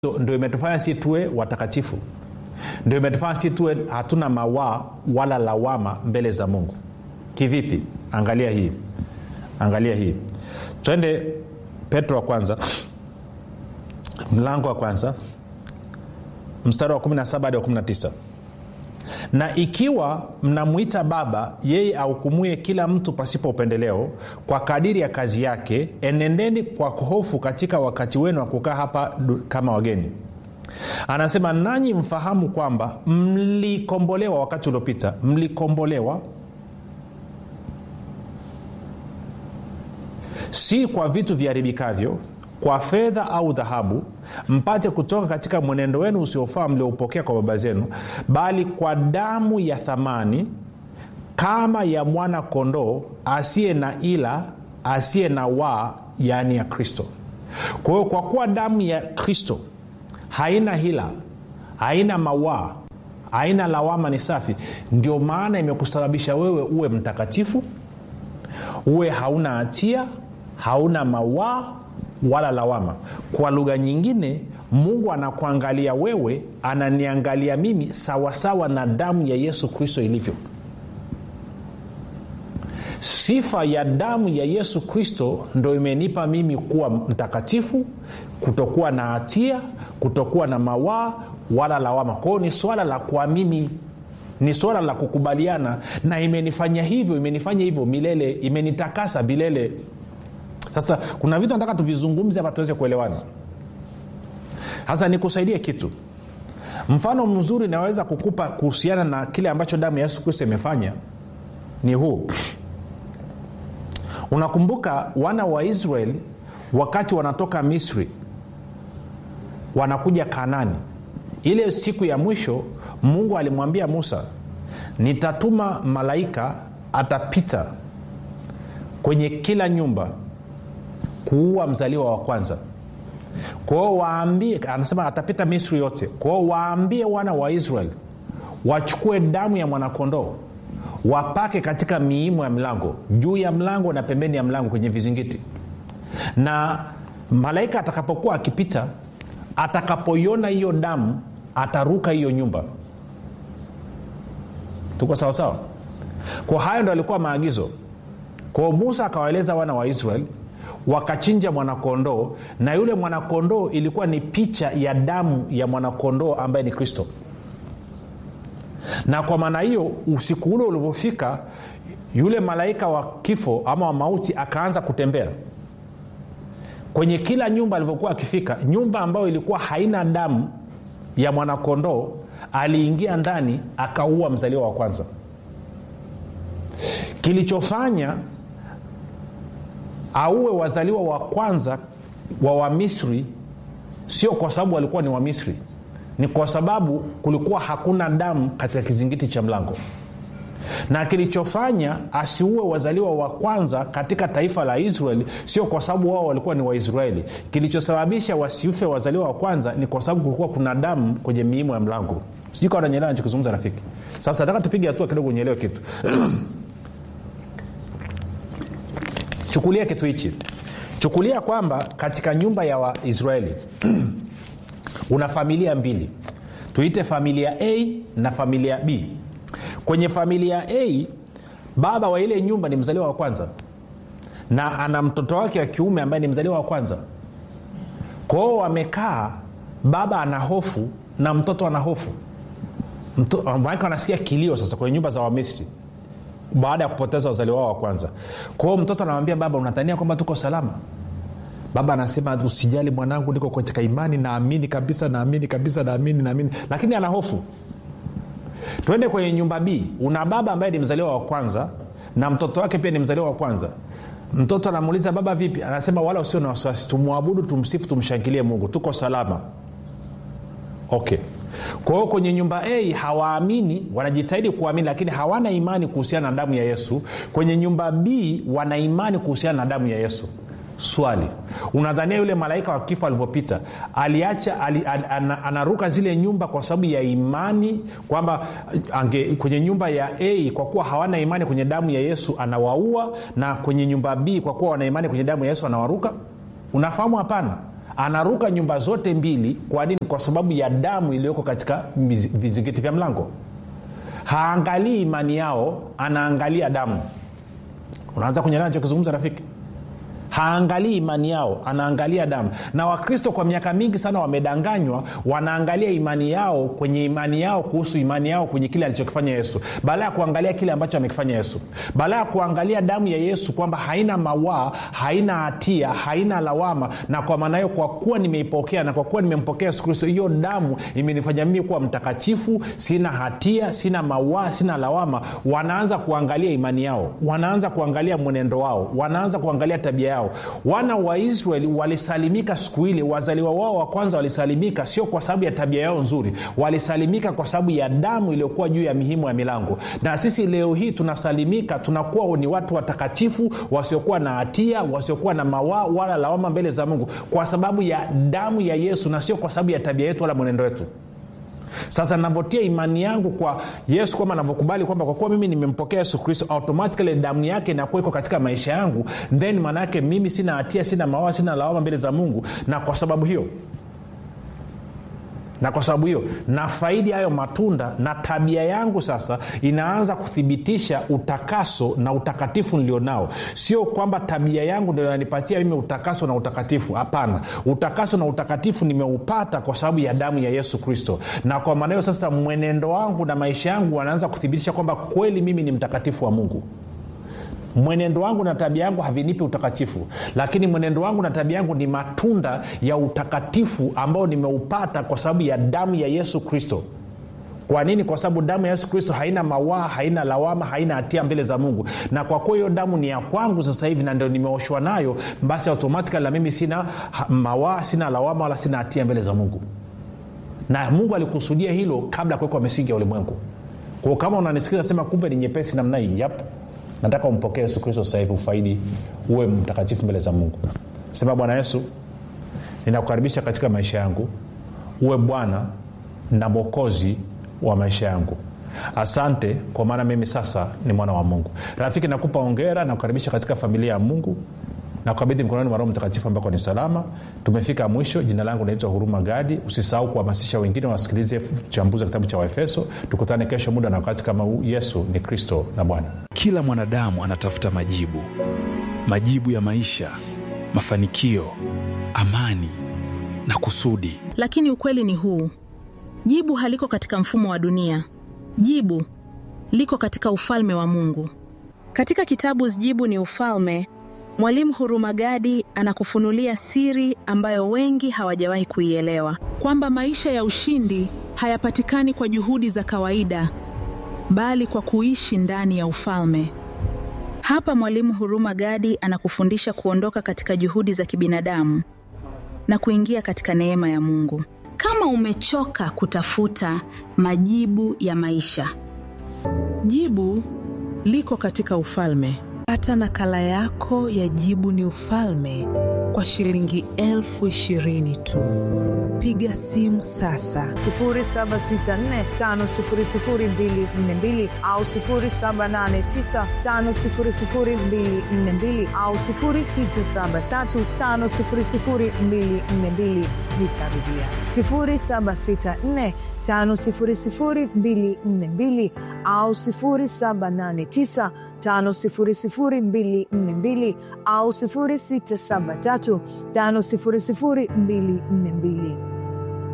ndio imetufanya si tuwe watakatifu ndio imetufanya si tuwe hatuna mawaa wala lawama mbele za mungu kivipi angalia hii angalia hii twende petro wa kwanza mlango wa kwanza mstari wa 17 hadi wa 19 na ikiwa mnamwita baba yeye ahukumuye kila mtu pasipo upendeleo kwa kadiri ya kazi yake enendeni kwa hofu katika wakati wenu wa kukaa hapa du- kama wageni anasema nanyi mfahamu kwamba mlikombolewa wakati uliopita mlikombolewa si kwa vitu viharibikavyo kwa fedha au dhahabu mpate kutoka katika mwenendo wenu usiofaa mlioupokea kwa baba zenu bali kwa damu ya thamani kama ya mwana kondoo asiye na ila asiye na waa yaani ya kristo kwa hiyo kwa kuwa damu ya kristo haina hila haina mawaa haina lawama ni safi ndio maana imekusababisha wewe uwe mtakatifu uwe hauna hatia hauna mawaa wala lawama kwa lugha nyingine mungu anakuangalia wewe ananiangalia mimi sawasawa na damu ya yesu kristo ilivyo sifa ya damu ya yesu kristo ndo imenipa mimi kuwa mtakatifu kutokuwa na hatia kutokuwa na mawaa wala lawama kwao ni swala la kuamini ni swala la kukubaliana na imenifanya hivyo imenifanya hivyo milele imenitakasa milele sasa kuna vitu nataka tuvizungumze hapa tuweze kuelewana sasa nikusaidie kitu mfano mzuri naweza kukupa kuhusiana na kile ambacho damu ya yesu kristo imefanya ni huu unakumbuka wana wa israeli wakati wanatoka misri wanakuja kanani ile siku ya mwisho mungu alimwambia musa nitatuma malaika atapita kwenye kila nyumba kuua mzaliwa wa kwanza kwao waambie anasema atapita misri yote kwao waambie wana wa israeli wachukue damu ya mwanakondoo wapake katika miimo ya mlango juu ya mlango na pembeni ya mlango kwenye vizingiti na malaika atakapokuwa akipita atakapoiona hiyo damu ataruka hiyo nyumba tuko sawasawa kwa hayo ndo alikuwa maagizo kwao musa akawaeleza wana wa israeli wakachinja mwanakondoo na yule mwanakondoo ilikuwa ni picha ya damu ya mwanakondoo ambaye ni kristo na kwa maana hiyo usiku ule ulivyofika yule malaika wa kifo ama wa mauti akaanza kutembea kwenye kila nyumba alivyokuwa akifika nyumba ambayo ilikuwa haina damu ya mwanakondoo aliingia ndani akaua mzaliwa wa kwanza kilichofanya auwe wazaliwa wa kwanza wa wamisri sio kwa sababu walikuwa ni wamisri ni kwa sababu kulikuwa hakuna damu katika kizingiti cha mlango na kilichofanya asiue wazaliwa wa kwanza katika taifa la israeli sio kwa sababu wao walikuwa ni waisraeli kilichosababisha wasiufe wazaliwa wa kwanza ni kwa sababu kulikuwa kuna damu kwenye miimo ya mlango sijui kawa nanyelewa nachokizungumza rafiki sasa nataka tupige hatua kidogo unyelewe kitu chukulia kitu hichi chukulia kwamba katika nyumba ya waisraeli una familia mbili tuite familia a na familia b kwenye familia a baba wa ile nyumba ni mzaliwa wa kwanza na ana mtoto wake wa kiume ambaye ni mzaliwa wa kwanza kwao wamekaa baba ana hofu na mtoto ana hofu manake wanasikia kilio sasa kwenye nyumba za wamisri baada ya kupoteza wazaliwa wao wa kwanza kwao mtoto anamwambia baba unadhania kwamba tuko salama baba anasema usijali mwanangu niko katika imani naamini kabisa naamini kabisa naamini naamini lakini ana hofu twende kwenye nyumba b una baba ambaye ni mzaliwa wa kwanza na mtoto wake pia ni mzaliwa wa kwanza mtoto anamuuliza baba vipi anasema wala usio na wasiwasi tumwabudu tumsifu tumshangilie mungu tuko salama okay kwa hiyo kwenye nyumba a hawaamini wanajitahidi kuamini lakini hawana imani kuhusiana na damu ya yesu kwenye nyumba b wana imani kuhusiana na damu ya yesu swali unadhania yule malaika wa kifo alivyopita aliacha ali, an, an, anaruka zile nyumba kwa sababu ya imani kwamba ange, kwenye nyumba ya a kwa kuwa hawana imani kwenye damu ya yesu anawaua na kwenye nyumba b kwa kuwa wana imani kwenye damu ya yesu anawaruka unafahamu hapana anaruka nyumba zote mbili kwa nini kwa sababu ya damu iliyoko katika mizi- vizingiti vya mlango haangalii imani yao anaangalia damu unaanza kunyelea nachokizungumza rafiki haangalii imani yao anaangalia damu na wakristo kwa miaka mingi sana wamedanganywa wanaangalia imani yao kwenye imani yao kuhusu imani yao kwenye kile alichokifanya yesu baada ya kuangalia kile ambacho amekifanya yesu baada ya kuangalia damu ya yesu kwamba haina mawaa haina hatia haina lawama na kwa maana hiyo kwa kuwa nimeipokea na kwa kuwa nimempokea yesu kristo hiyo damu imenifanya mimi kuwa mtakatifu sina hatia sina mawaa sina lawama wanaanza kuangalia imani yao wanaanza kuangalia mwenendo wao wanaanza kuangalia tabia yao wana wa israeli walisalimika siku ile wazaliwa wao wa kwanza walisalimika sio kwa sababu ya tabia yao nzuri walisalimika kwa sababu ya damu iliyokuwa juu ya mihimu ya milango na sisi leo hii tunasalimika tunakuwa ni watu watakatifu wasiokuwa na hatia wasiokuwa na mawaa wala lawama mbele za mungu kwa sababu ya damu ya yesu na sio kwa sababu ya tabia yetu wala mwenendo wetu sasa navyotia imani yangu kwa yesu kwamba navyokubali kwamba kwa kuwa mimi nimempokea yesu kristo automatikali damu yake inakuwa iko katika maisha yangu then maana yake mimi sina hatia sina mawa sina lawama mbele za mungu na kwa sababu hiyo na kwa sababu hiyo na faidi hayo matunda na tabia yangu sasa inaanza kuthibitisha utakaso na utakatifu nilionao sio kwamba tabia yangu ndio inanipatia mimi utakaso na utakatifu hapana utakaso na utakatifu nimeupata kwa sababu ya damu ya yesu kristo na kwa maana hiyo sasa mwenendo wangu na maisha yangu wanaanza kuthibitisha kwamba kweli mimi ni mtakatifu wa mungu mwenendo wangu na tabia yangu havinipi utakatifu lakini mwenendo wangu na tabia yangu ni matunda ya utakatifu ambao nimeupata kwa sababu ya damu ya yesu kristo kwa nini kwa sababu damu ya yesu kristo haina mawaa haina lawama haina hatia mbele za mungu na kwa kuwa hiyo damu ni ya kwangu sasa hivi na ndio nimeoshwa nayo basi automatikali na mimi sina ha- mawaa sina lawama wala sina hatia mbele za mungu na mungu alikusudia hilo kabla ya kuwekwa misingi ya ulimwengu kwao kama unanisikiza sema kumbe ni nyepesi namna hii yap nataka umpokee yesu kristo sasa hivi ufaidi uwe mtakatifu mbele za mungu sema bwana yesu ninakukaribisha katika maisha yangu uwe bwana na mwokozi wa maisha yangu asante kwa maana mimi sasa ni mwana wa mungu rafiki nakupa ongera na kukaribisha katika familia ya mungu na kukabidhi mkononi mwa roho mtakatifu ambako ni salama tumefika mwisho jina langu naitwa huruma gadi usisahau kuhamasisha wengine wasikilize uchambuzi wa kitabu cha waefeso tukutane kesho muda na wakati kama huu yesu ni kristo na bwana kila mwanadamu anatafuta majibu majibu ya maisha mafanikio amani na kusudi lakini ukweli ni huu jibu haliko katika mfumo wa dunia jibu liko katika ufalme wa mungu katika kitabu jibu ni ufalme mwalimu hurumagadi anakufunulia siri ambayo wengi hawajawahi kuielewa kwamba maisha ya ushindi hayapatikani kwa juhudi za kawaida bali kwa kuishi ndani ya ufalme hapa mwalimu huruma gadi anakufundisha kuondoka katika juhudi za kibinadamu na kuingia katika neema ya mungu kama umechoka kutafuta majibu ya maisha Jibu liko katika ufalme. Pata nakala yako ya Jibu ni Ufalme kwa shilingi elfu ishirini tu. Piga simu sasa 0764500242 au 0789500242 au 0673500242 vitarudia 0764 500242 au 0789 500242 au 0673 500242